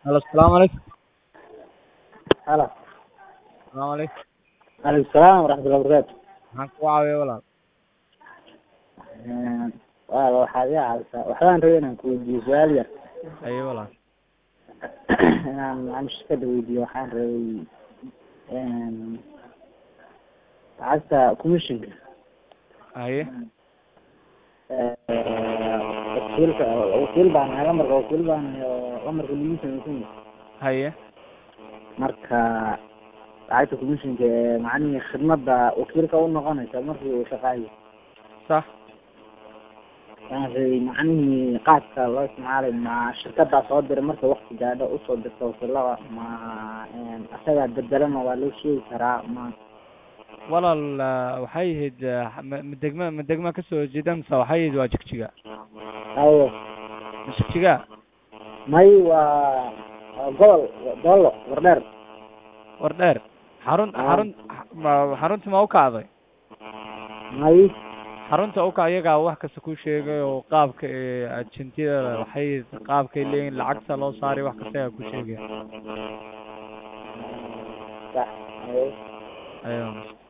Halo, salaamu calaykum. Halo. Salaamu calaykum. Alaykum salaam waraxmatullahi wabarakaatu. Maxaan kugu caawiyaa walaal? Een, walaal waxaad iga caawisaa waxbaan rabay inaan ku weydiiyo su-aal yar Haye walaal. inaan aan shirkada weydiiyo waxaan rabay een lacagta commissionka Haye. wakiilka wakiil baan ahay lamarka wakiil baan ahay oo lamarka lagu samaysan yahay Haye. marka lacagta commissionka ee macnihii khidmada wakiilka u noqonaysa markii uu shaqaayo Sax. waan rabay macnihii qaabka loo isticmaalay ma shirkadaa soo diray marka wakti gaadho usoo dirta wakiilada ma een asagaa bedelama waa loo sheegi karaa ma Walaal ah, waxay ahayd ah, ma ma degma ma degma ka soo jeeda mise waxay ahayd waa jigjiga? haye Ma jigjiga? may waa waa gobol doolo wardheer War dheer. Xarun Ah. xarun ma xarunta ma u kacday? may Xarunta u kac iyagaa wax kasta ku sheegay oo qaabka ee ajentiyada waxay qaabkay leeyihiin lacagta loo saaray wax kasta ayaa ku sheegaya. sax haye Ayuu.